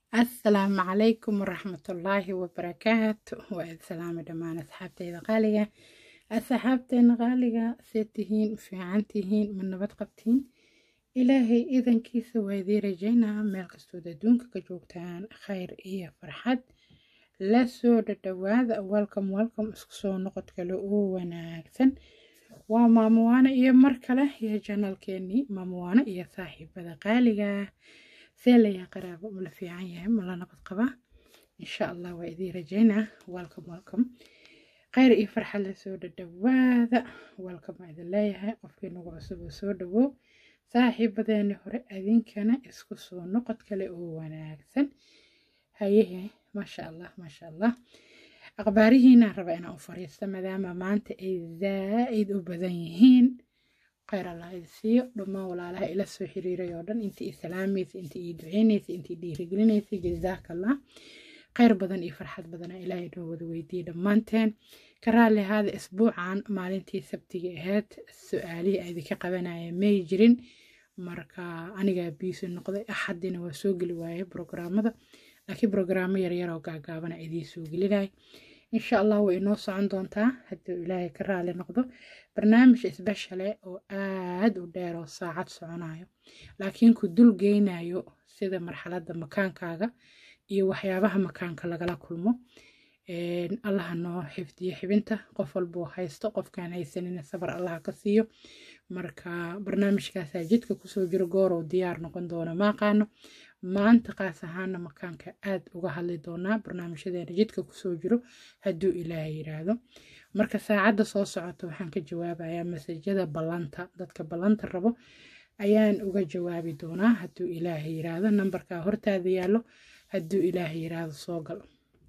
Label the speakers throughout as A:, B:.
A: asalaamu calaykum waraxmatullaahi wabarakaatu waa islaami dhammaan asxaabteyda qaaliga asxaabteena qaaliga see tihiin fiican tihiin ma nabad qabtiin ilaahay idankiisa waa idii rajaynaa meel kastood adduunka ka joogtaan khayr iyo farxad la soo dhadhawaada welcome welcome isku soo noqod kale oo wanaagsan waa maamuwaano iyo mar kale iyo janalkeenii maamuwaano iyo saaxiibada qaaliga see layaa qaraabo ma la fiican yahay ma la nabad qabaa insha allah waa idii rajaynaa welcome welcome khayr iyo farxad la soo dhadhawaada welcome waa idin leeyahay qofkii nagu cusub oo soo dhawow saaxiibadeeni hore adinkana isku soo noqod kale oo wanaagsan hayehe maasha allah maasha allah akhbaarihiina raba inaan u fariisto maadaama maanta ay zaa'id u badan yihiin khayr allah idi siiyo dhammaan walaalaha ila soo xiriiray oo dhan intii isalaamaysa intii ii duceynaysa intii dhiirigelinaysa jazaakallah khayr badan iyo farxad badana ilaahay noo wada weydiiyey dhammaanteen ka raalli ahaada isbuucan maalintii sabtiga ahayd su-aalihii aydinka qabanaya may jirin marka anigaa biisi noqday axadina waa soo geli waaye brograamada laakiin brograamo yaryar oo gaagaabana idiin soo gelinay insha allah way inoo socon doontaa hadduu ilaahay ka raali noqdo barnaamij isbeshale oo aad u dheer oo saacad soconayo laakiin ku dul geynayo sida marxaladda makaankaaga iyo waxyaabaha makaanka lagala kulmo allaha noo xifdiyo xibinta qof walbuu haysto qofkaan haysanina sabar allaha ka siiyo marka barnaamijkaasaa jidka kusoo jiro goorow diyaar noqon doona maaqaano maanta qaas ahaana makaanka aad uga hadli doonaa barnaamijyadeena jidka kusoo jiro hadduu ilaaha yiraahdo marka saacadda soo socota waxaan ka jawaabayaa masajada ballanta dadka ballanta rabo ayaan uga jawaabi doonaa hadduu ilaaha yiraahdo nambarkaa hortaada yaallo hadduu ilaaha yiraahdo soo gal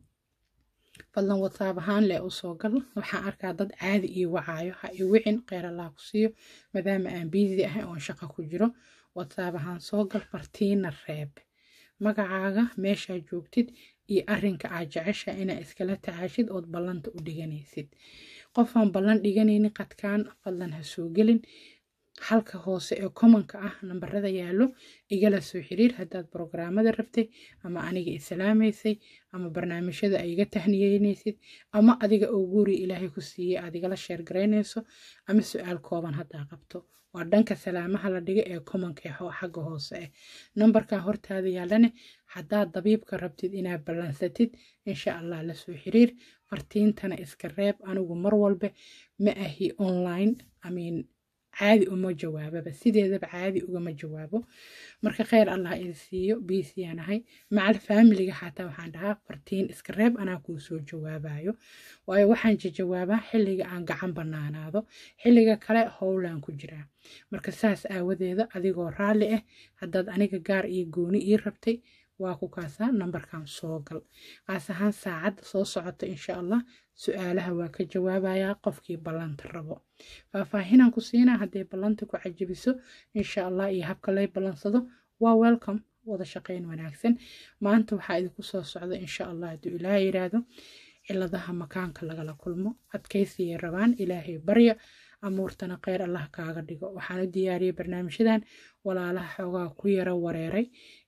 A: fadlan whatsapp ahaan leh u soo gal waxaan arkaa dad caadi ii wacaayo ha i wicin kheyr allah ku siiyo maadaama aan biisi ahay oon shaqo ku jiro whatsapp ahaan soo gal fartiina reeb magacaaga meeshaa joogtid iyo arrinka aad jecesha inaa iskala tacaashid ood ballanta u dhiganaysid qofaan ballan dhiganaynin qadkaan fadlan ha soo gelin halka hoose ee commonka ah nambarada yaallo igala soo xiriir haddaad brograamada rabtay ama aniga islaamaysay ama barnaamijyada ay iga tahniyeynaysid ama adiga oo guuri ilaahay ku siiyey aad igala sheergaraynayso ama su-aal kooban haddaa qabto waa dhanka salaamaha la dhiga ee commonka xagga hoose ah nambarkan hortaada yaallane haddaad dabiibka rabtid inaad ballansatid insha allah la soo xiriir fartiintana iska reeb anigu mar walba ma ahi online amiin caadi uma jawaababa sideedaba caadi ugama jawaabo marka kheyr allah idi siiyo biisiyaan ahay macal faamiliga xataa waxaan dhahaa fartiin iska reeb anaa kuu soo jawaabayo waayo waxaan jawaabaa xilliga aan gacan banaanaado xilliga kale howlaan ku jiraa marka saas aawadeeda adigoo raalli ah haddaad aniga gaar iyo gooni ii rabtay waa ku kaasaa nambarkan soo gal qaas ahaan saacadda soo socota insha allah su-aalaha waa ka jawaabayaa qofkii ballanta rabo faahfaahinaan ku siinaa hadday ballanta ku cajabiso insha allah iyo habka lay ballansado waa welcome wada shaqayn wanaagsan maanta waxaa idinku soo socda insha allah hadduu ilaaha yiraahdo ciladaha makaanka lagala kulmo adkaysigay rabaan ilaahay barya amuurtana kheyr allah kaaga dhigo waxaan u diyaariyey barnaamijyadan walaalaha xoogaa ku yara wareeray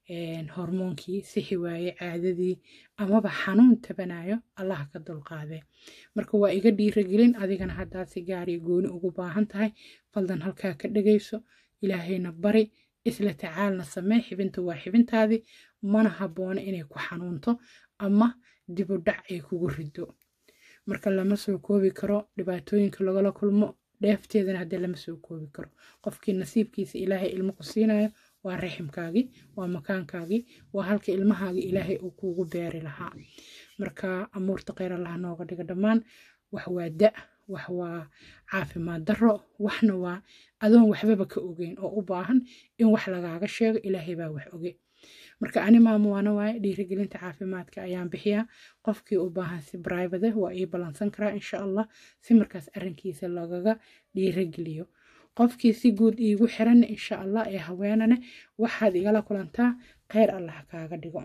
A: hormoonkii sixi waaye caadadii amaba xanuun tabanayo allah ka dulqaadee marka waa iga dhiiragelin adigana haddaad si gaariyo gooni ugu baahan tahay faldan halkaa ka dhegayso ilaahayna bari isla tacaalna samee xibinta waa xibintaadii mana habboona inay ku xanuunto ama dibu dhac ay kugu rido marka lama soo koobi karo dhibaatooyinka lagala kulmo dheefteedana haddii lama soo koobi karo qofkii nasiibkiisa ilaahay ilmo ku siinayo waa raximkaagii waa makaankaagii waa halka ilmahaagii ilaahay uu kuugu beeri lahaa marka amuurta kheyr allaha nooga dhiga dhammaan wax waa da wax waa caafimaad darro waxna waa adoon waxbaba ka ogeyn oo u baahan in wax lagaaga sheego ilaahay baa wax oge marka ani maamuwaana waaye dhiirigelinta caafimaadka ayaan bixiyaa qofkii u baahan si brivate waa ii ballansan karaa insha allah si markaas arrinkiisa lagaga dhiirigeliyo qofkii si guud iigu xiran insha allah ee haweenane waxaad igala kulantaa kheyr allah kaaga dhigo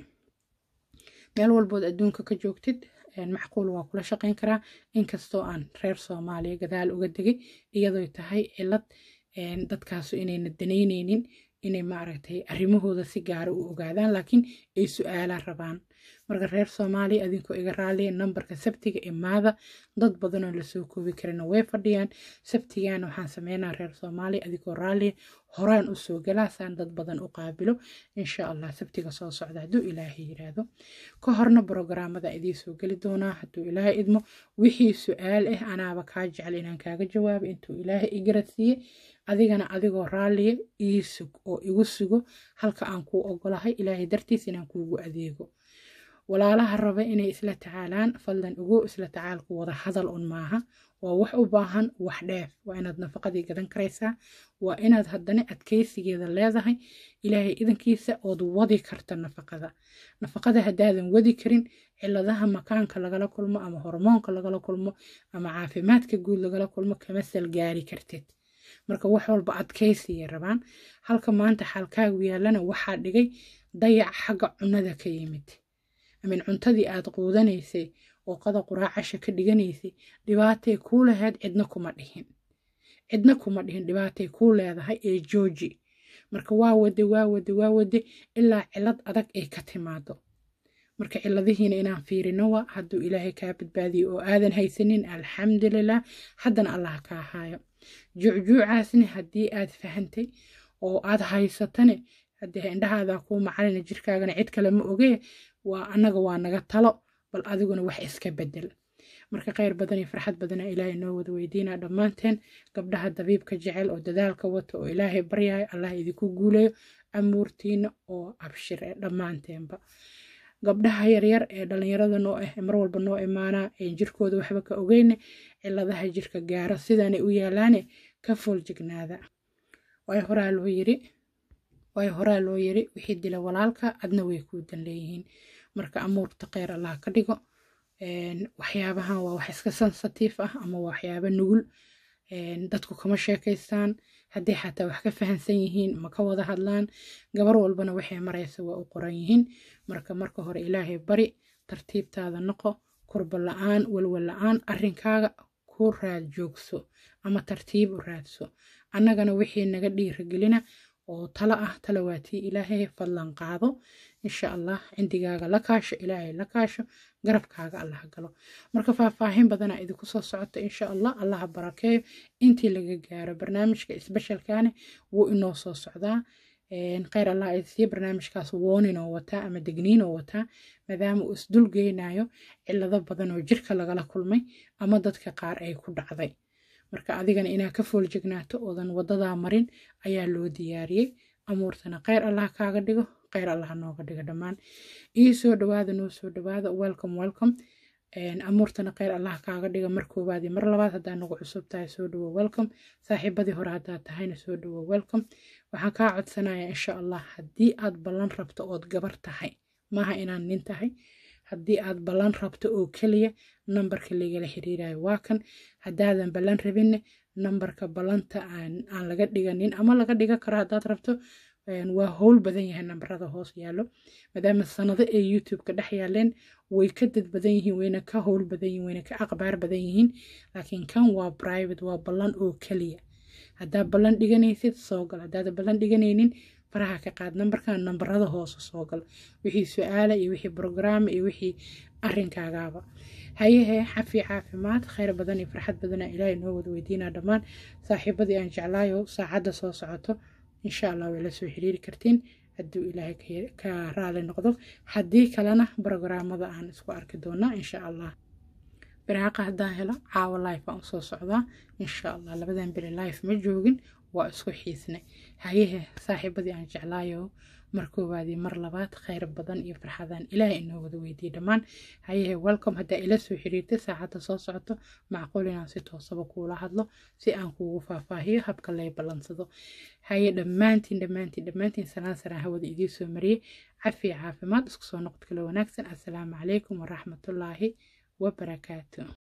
A: meel walbood adduunka ka joogtid macquul waa kula shaqayn karaa inkastoo aan reer soomaaliya gadaal uga degay iyadoo tahay cilad dadkaasu inayna danaynaynin inay maaragtay arrimahooda si gaara u ogaadaan laakiin ay su-aala rabaan marka reer soomaaliya adinkoo iga raaliya nambarka sabtiga imaada dad badanoo lasoo koobi karina way fadhiyaan sabtigana waxaan sameynaa reer soomaaliya adigoo raaliya horaan usoo galaasaan dad badan u qaabilo insha allah sabtiga soo socda hadduu ilaahay yiraahdo ka horna brogaraamada idiin soo geli doonaa hadduu ilaahay idmo wixii su-aal ah anaaba kaa jecel inaan kaaga jawaabo intuu ilaahay igarasiiye adigana adigoo raaliya ii sug oo igu sugo halka aan kuu ogolahay ilaahay dartiis inaan kuugu adeego walaalaha raba inay isla tacaalaan fadlan ugu isla tacaalku wada hadal un maaha waa wax u baahan wax dheef waa inaad nafaqadii gadan karaysaa waa inaad haddana adkeysigeeda leedahay ilaahay idankiisa ood wadi karta nafaqada nafaqada haddaadan wadi karin ciladaha makaanka lagala kulmo ama hormoonka lagala kulmo ama caafimaadka guud lagala kulmo kama salgaari kartid marka wax walba adkeysiya rabaan halka maanta xaalkaagu yaallana waxaa dhigay dayac xagga cunnada ka yimid amin cuntadii aad quudanaysay oo qada quraacasha ka dhiganaysay dhibaatay kuu lahayd cidna kuma dhihin cidna kuma dhihin dhibaatay kuu leedahay ee jooji marka waa wade waa wade waa wade ilaa cilad adag ay ka timaado marka ciladihiina inaan fiirino wa hadduu ilaahay kaa badbaadiyo oo aadan haysanin alxamdulilah haddana allah kaa haayo juucjuucaasni haddii aad fahantay oo aad haysatane haddii indhahaada kuu macalina jirkaagana cid kale ma ogee waa annaga waa naga talo bal adiguna wax iska bedel marka kheyr badan iyo farxad badana ilaahay noo wada weydiina dhammaanteen gabdhaha dabiibka jecel oo dadaalka wata oo ilaahay baryayo allah idinku guuleeyo amuurtiina oo abshire dhammaanteenba gabdhaha yaryar ee dhalinyarada noo ah mar walba noo imaanaa ee jirkooda waxba ka ogeyne ciladaha jirka gaaro sidaanay u yaalaane ka fooljignaada way horaa loo yiri way horaa loo yiri wixii dila walaalka adna way kuu dan leeyihiin marka amuurta kheyr allah ka dhigo waxyaabahan waa wax iska sensatiif ah ama waxyaaba nugul dadku kama sheekaystaan hadday xataa wax ka fahansan yihiin ma ka wada hadlaan gabar walbana waxay maraysa waa u qoran yihiin marka marka hore ilaahay bari tartiibtaada noqo kurba la-aan walwal la-aan arrinkaaga ku raad joogso ama tartiib u raadso annagana wixii naga dhiiragelina oo talo ah talo waa tii ilaahay fadlan qaado insha allah cindigaaga la kaasho ilaahay la kaasho garabkaaga allah galo marka faahfaahin badana idinku soo socota insha allah allaha barakeeyo intii laga gaaro barnaamijka isbeshalkaane wuu inoo soo socdaa kheyr allah idsiiyo barnaamijkaas wooninoo wataa ama degniinoo wataa maadaama uu isdul geynayo cilado badan oo jirka lagala kulmay ama dadka qaar ay ku dhacday marka adigana inaad ka fooljegnaato oodan wadadaa marin ayaa loo diyaariyey amuurtana kheyr allah kaaga dhigo kheyr allah nooga dhigo dhammaan ii soo dhawaada noo soo dhawaada welcome welcome amuurtana kheyr allah kaaga dhiga mar koowaadii mar labaad haddaa nagu cusub tahay soo dhawo welcome saaxiibadii hore haddaad tahayna soo dhawo welcome waxaan kaa codsanayaa insha allah haddii aad ballan rabto ood gabar tahay maaha inaan nin tahay haddii aad ballan rabto oo keliya nambarka lagala xiriirayo waa kan haddaadan ballan rabinne nambarka ballanta aan laga dhiganin ama laga dhiga karo haddaad rabto waa howl badan yahay nambarada hoos yaallo maadaama sanado ay youtube-ka dhex yaaleen way ka dad badan yihiin wayna ka howl badan yihiin wayna ka aqbaar badan yihiin laakiin kan waa private waa ballan oo keliya haddaad ballan dhiganaysid soo gal haddaadan ballan dhiganaynin faraha ka qaad nambarkan nambarada hoose soo gal wixii su-aala iyo wixii brograama iyo wixii arrinkaagaaba hayehe xafi caafimaad kheyr badan iyo farxad badana ilaahay noo wada weydiinaa dhammaan saaxiibadii aan jeclaayo saacadda soo socoto insha allah way la soo xiriiri kartiin hadduu ilaahay ka raali noqdo haddii kalena brograamada aan isku arki doonaa insha allah biraaqa haddaan helo caawa life aan usoo socdaa insha allah labadan beri life ma joogin waa isku xiisnay hayehe saaxiibadii aan jeclaayo mar koowaadii mar labaad kheyr badan iyo farxadaan ilaahay inoo wada weydiiye dhammaan hayehe welcome haddaa ila soo xiriirtay saacadda soo socoto macquul inaan si toosaba kuula hadlo si aan kuugu faahfaahiyo habka lay ballansado haye dhammaantiin dhammaantiin dhammaantiin salaan saraan hawada idiin soo mariyey cafiya caafimaad isku soo noqod kale wanaagsan assalaamu calaykum waraxmatullaahi wabarakaatu